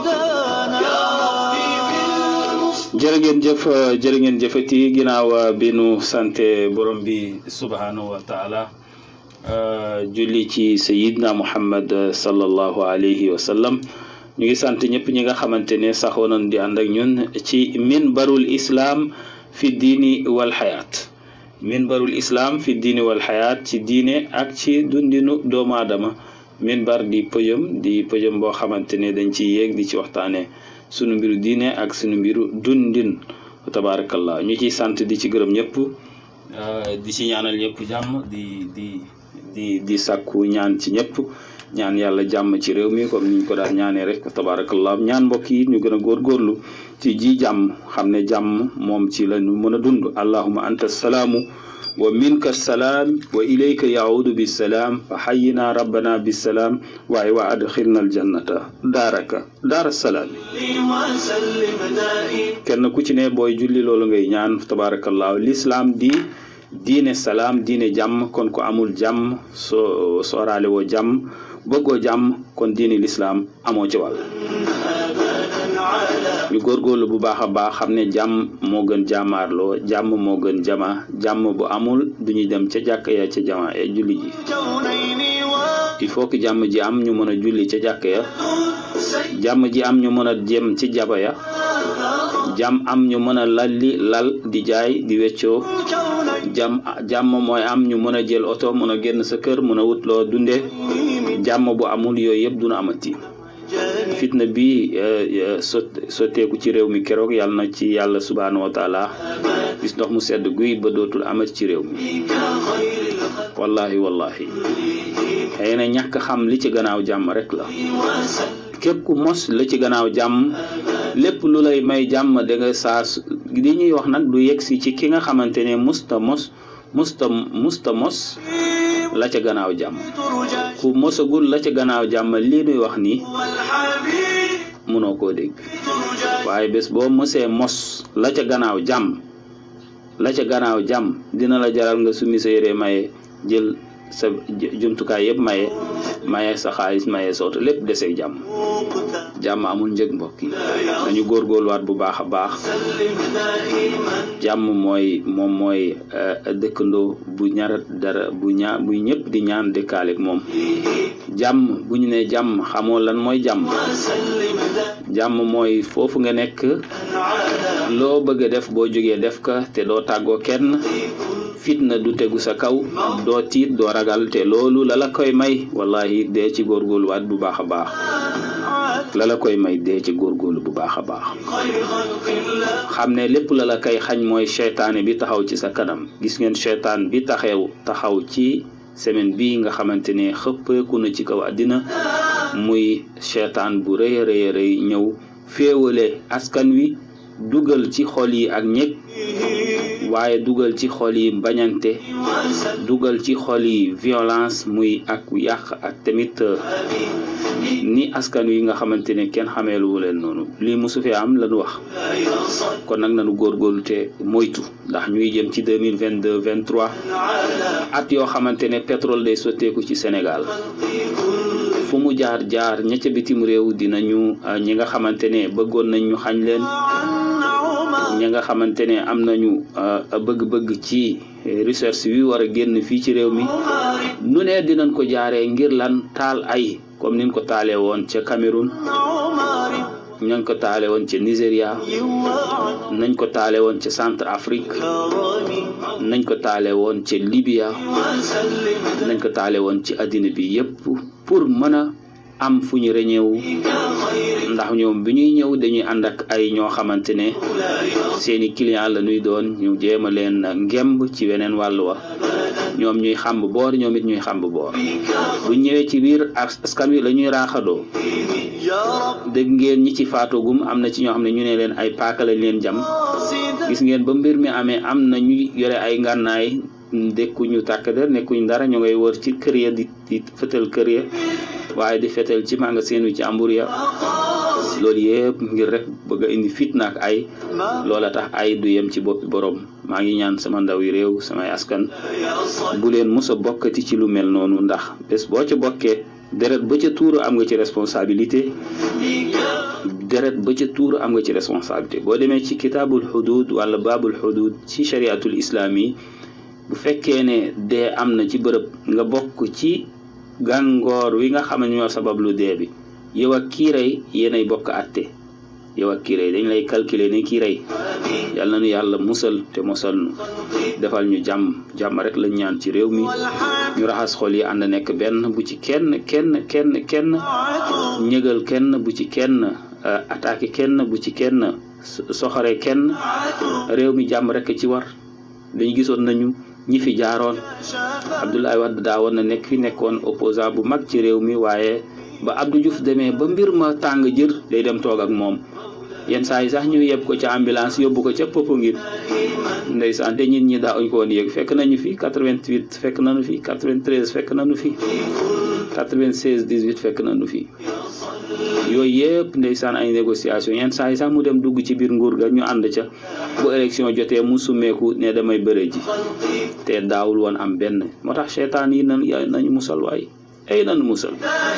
هدانا يا ربي بالمصطفى jërë ngeen jëf jërë ngeen jëfati ginnaaw bi nu sante borom bi subhanahu wa taala julli ci sayidna muhammad sallallahu alayhi wa sallam ñu ngi sant ñëpp ñi nga xamante ne saxoo nañ di ànd ak ñun ci minbarul islam fi diini wal xayaat minbarul islam fi diini wal xayaat ci diine ak ci dundinu doomu aadama minbar di pëjëm di pëjëm boo xamante ne dañ ci yéeg di ci waxtaane sunu mbiru diine ak sunu mbiru dundin tabaarakallah ñu ciy sant di ci gërëm ñëpp di ci ñaanal ñëpp jàmm di di di di sàkku ñaan ci ñëpp ñaan yàlla jàmm ci réew mi comme niñ ko daan ñaanee rek tabaarakallah ñaan mbokk yi ñu gën a góorgóorlu ci ji jàmm xam ne jàmm moom ci la ñu mën a dund allahuma anta salaamu wa minka salaam wa ilayka yaudu bisalaam fa xayina rabbana bisalaam waaye wa adxilna aljannata daaraka daara salaami وسلم دائما kenn ku ci ne booy julli loolu ngay ñaan tabaarakallaahu lislaam di diine salaam diine jàmm kon ko amul jàmm soo sooraale woo jàmm bëggoo jàmm kon diine lislaam amoo ci wàll ñu góorgóorlu bu baax a baax xam ne jàmm moo gën jàmmaarloo jàmm moo gën jama jàmm bu amul du ñu dem ca jàkk ya ca jama ya julli ji كونين il faut que jàmm ji am ñu mën a julli ca jàkk ya jàmm ji am ñu mën a jëm ci jaba ya jàmm am ñu mën a lalli lal di jaay di weccoo كونين jàmm jàmm mooy am ñu mën a jël oto mën a génn sa kër mën a wut loo dunde jàmm bu amul yooyu yëpp duna amati fitna bi sot sotteeku ci réew mi keroog yàlla na ci yàlla subhaanahu wa taala gis ndox mu sedd guy ba dootul amati ci réew mi wallahi wallahi xëy na ñàkk xam li ci gannaaw jàmm rek la képp ku mos la ci gannaaw jàmm lépp lu lay may jàmm da nga saa su li ñuy wax nag du yegg si ci ki nga xamante ne musta mos musta musta mos la ca gannaaw jàmm ترجى ku mosagul la ca gannaaw jàmm lii nuy wax nii والحبيب mënoo koo dégg ترجى waaye bés boo mosee mos la ca gannaaw jàmm la ca gannaaw jàmm dina la jaral nga sumi sa yére maye jël sa ju- jumtukaay yëpp maye maye sa xaalis maye sa oto lépp deseeg jàmm مقتا jàmm amul njëg mbokk yi nañu góorgóorluwaat bu baax a baax سلم دائما jàmm mooy moom mooy euh, dëkkandoo bu ñarat dara bu ñaa bu ñëpp di ñaan dëkkaaleeg moom jàmm bu ñu nee jàmm xamoo lan mooy jàmm وسلم jàmm mooy foofu nga nekk على loo bëgg a def boo jógee def ka te doo tàggoo kenn fitna du tegu sa kaw doo tiit doo ragal te loolu la la koy may wallahi dee ci góorgóorluwaat bu baax a baax la la koy may dee ci góorgóorlu bu baax a baax خير خلق الله xam ne lépp la la koy xañ mooy seytaane bi taxaw ci sa kanam gis ngeen seytaan bi taxew taxaw ci semaine bi nga xamante ne xëppeeku na ci kaw àddina muy seytaan bu rëy a rëy a rëy ñëw féewale askan wi dugal ci xol yi ak ñëg waaye dugal ci xol yi bañante dugal ci xol yi violence muy ak yàq ak tamit euh, ni askan wi nga xamante ne kenn xameelu leen noonu lii mosu fee am lañu wax kon nag nañu góorgóorlu te moytu ndax ñuy jëm ci deux mille vingt deux vingt trois at yoo xamante ne pétrole day sotteeku ci Sénégal fu mu jaar jaar ña ca bitim réew dinañu euh, ñi nga xamante ne bëggoon nañ ñu xañ leen ñi nga xamante ne am nañu euh, bëgg-bëgg ci euh, recherche wi war a génn fii ci réew mi nu ne dinañ ko jaaree ngir lan taal ay comme niñ ko taalee woon ca Cameroun nañ ko taale woon ca Nigéria nañ ko taale woon ca Centre Afrique nañ ko taale woon ca Libya nañ ko taale woon ci àddina bi yépp pour mën a am fu ñu reñeewu ndax ñoom bi ñuy ñëw dañuy ànd ak ay ñoo xamante ne seeni client la ñuy doon ñu jéem a leen ngemb ci weneen wàll wa ñoom ñuy xàmb boor ñoom it ñuy xàmb boor bu ñëwee ci biir askan wi la ñuy raaxadoo dégg ngeen ñi ci faatogum am na ci ñoo xam ne ñu ne leen ay paaka lañ leen jam gis ngeen ba mbir mi amee am na ñu yore ay ngànnaay dekkuñu tàkk der nekkuñu dara ñu ngay wër ci kër ya di di fetal kër ya waaye di fetal ci magasin wi ci ambur ya loolu yëpp ngir rek bëgg a indi fitna ak ay loola tax ay du yem ci boppi borom maa ngi ñaan sama ndaw yi réew samay askan bu leen mos a bokkati ci lu mel noonu ndax bés boo ca bokkee deret ba ca tuuru am nga ci responsabilité deret ba ca tuur am nga ci responsabilité boo demee ci kitaabul xudud wala baabul xudud ci shariatul islaam yi bu fekkee ne dee am na ci bërëb nga bokk ci gàngoor wi nga xam ne ñoo sabab lu dee bi yow ak kii rey yéenay bokk àtte yow ak kii rey dañ lay calculer ni kii rey yal na nu yàlla musal te musal nu defal ñu jàmm jàmm rek lañ ñaan ci réew mi ñu raxas xol yi ànd nekk benn bu ci kenn kenn kenn kenn ñëgal kenn bu ci kenn attaqué kenn bu ci kenn soxore kenn réew mi jàmm rek ci war dañu gisoon nañu ñi fi jaaroon Abdoulaye Wade daa woon na nekk fi nekkoon opposant bu mag ci réew mi waaye ba Abdou Diouf demee ba mbir ma tàng jër day dem toog ak moom yenn saa yi sax ñu yeb ko ca ambulance yóbbu ko ca Popenguine ndeysaan te nit ñi daa uñ ko woon yëg fekk nañu fi 88 fekk nañu fi 93 fekk nañu fi 96 18 fekk nañu fi yooyu yëpp ndeysaan ay négociation yenn saa yi sax mu dem dugg ci biir nguur ga ñu ànd ca bu élection jotee mu summeeku ne damay bëre ji te daawul woon am benn moo tax seetaan yi nan nañu musal waay ay nan musal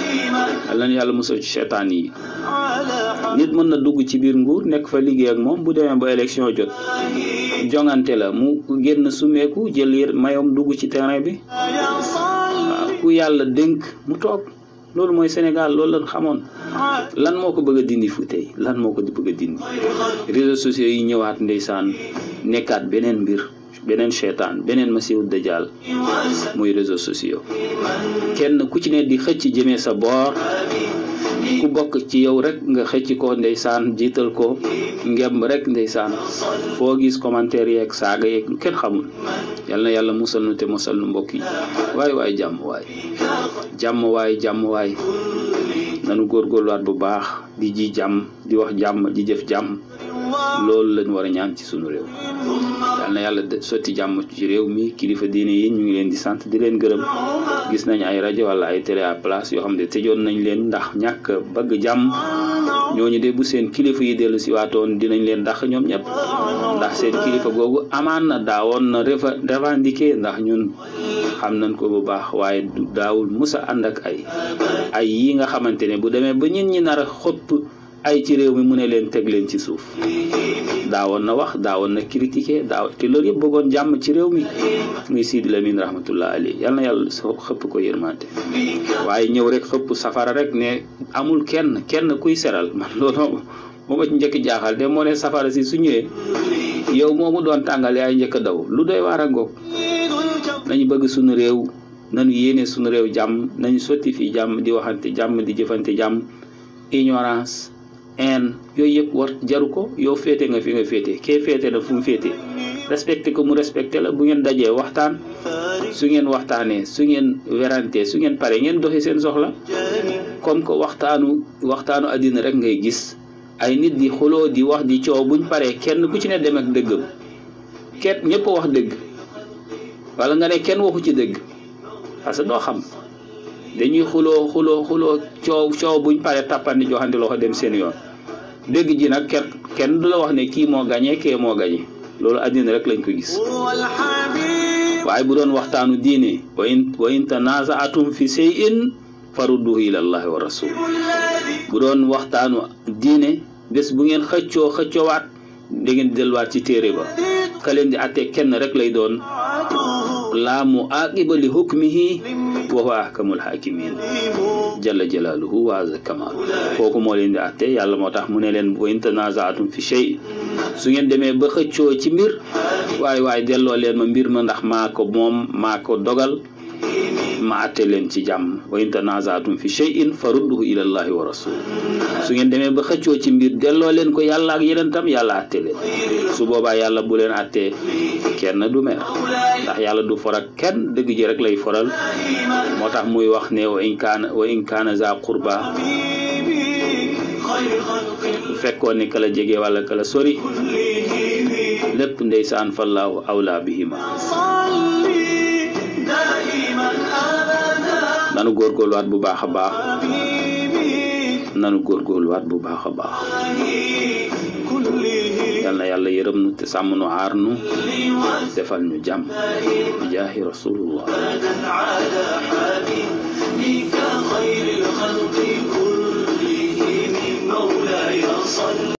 yal nañu yàlla musal ci seetaan yi nit mën na dugg ci biir nguur nekk fa liggéey ak moom bu demee ba élection jot jongante la mu génn sumeeku jël yër mayom dugg ci terrain bi waaw ku yàlla dénk mu toog loolu mooy Sénégal loolu lañ xamoon lan moo ko bëgg a dindi fu tey lan moo ko bëgg a dindi réseaux sociaux yi ñëwaat ndeysaan nekkaat beneen mbir beneen seetaan beneen masiihu dajaal muy réseaux sociaux kenn ku ci ne di xëcc jëmee sa boor ku bokk ci yow rek nga xëcc ko ndeysaan jiital ko ngemb rek ndeysaan foo gis commentaire yeeg saaga yeeg lu kenn xamul yal na yàlla musal nu te musal nu mbokk yi waay waay jàmm waay jàmm waay jàmm waay nanu góorgóorluwaat bu baax di ji jàmm di wax jàmm di jëf jàmm loolu lañ war a ñaan ci sunu réew yal na yàlla sotti jàmm ci réew mi kilifa diine yi ñu ngi leen di sant di leen gërëm gis nañ ay rajo wala ay télé à place yoo xam ne tëjoon nañ leen ndax ñàkk bëgg jàmm ñooñu de bu seen kilifa yi dellu si waatoon dinañ leen ndax ñoom ñëpp ndax seen kilifa googu amaan na daawoon na revendiquer ndax ñun xam nañ ko bu baax waaye daawul musa ànd ak ay ay yi nga xamante ne bu demee ba ñin ñi nar a xopp ay ci réew mi mu ne leen teg leen ci suuf daawoon na wax daawoon na critiquer daaw te loolu yëpp bëggoon jàmm ci réew mi muy Sidi Lamine rahmatullah ali yal na yàlla xëpp ko yërmante waaye ñëw rek xëpp safara rek ne amul kenn kenn kuy seral man loolu moo ma ci njëkk jaaxal de moo ne safara si su ñëwee yow moomu doon tàngal yaay njëkk daw lu doy waar a ngoog nañu bëgg suñu réew nañu yéene suñu réew jàmm nañu sotti fii jàmm di waxante jàmm di jëfante jàmm ignorance en yooyu yëpp war jaru ko yow féete nga fi nga féete kee féete na fu mu féete respecté ko mu respecté la bu ngeen dajee waxtaan su ngeen waxtaanee su ngeen werante su ngeen pare ngeen doxi seen soxla comme que waxtaanu waxtaanu àddina rek ngay gis ay nit di xuloo di wax di coow buñ paree kenn ku ci ne dem ak dëggam kenn ñëpp wax dëgg wala nga ne kenn waxu ci dëgg parce que doo xam dañuy xuloo xuloo xuloo coow coow buñ paree tàppandi joxante loxo dem seen yoon dëgg ji nag kenn kenn du la wax ne kii moo gañee kee moo gañe loolu àddina rek lañ ko gis waaye bu doon waxtaanu diine wa in wa in tanaza'atum fi shay'in farudduhu ila allahi wa rasul bu doon waxtaanu diine bés bu ngeen xëccoo xëccoowaat da ngeen delluwaat ci téere ba ka leen di atte kenn rek lay doon laa mu aqiba li hukmihi wa huwa ahkamul hakimin jalla jalaaluhu wa azza kamaalu kooku moo leen di atte yàlla moo tax mu ne leen wa in tanaza'atum fi shay su ngeen demee ba xëccoo ci mbir waaye waaye delloo leen ma mbir ma ndax maa ko moom maa ko dogal ma atte leen ci jàmm wa in tanaza'atum fi shay'in farudduhu ila allahi wa rasul su ngeen demee ba xëccoo ci mbir delloo leen ko yàlla ak yeneen tam yàlla atte leen su boobaa yàlla bu leen attee kenn du mer ndax yàlla du for ak kenn dëgg ji rek lay foral moo tax muy wax ne wa in kaana wa in kaana za qurba bu fekkoon ni kala jege wala kala sori lépp ndeysaan fallaahu awla bihima nanu góorgóorluwaat bu baax a baax nanu góorgóorluwaat bu baax a baax yal na yàlla yërëm nu te sàmm nu aar nu defal ñu jàmm bi jaahi rasulullah خير الخلق كلهم مولاي صل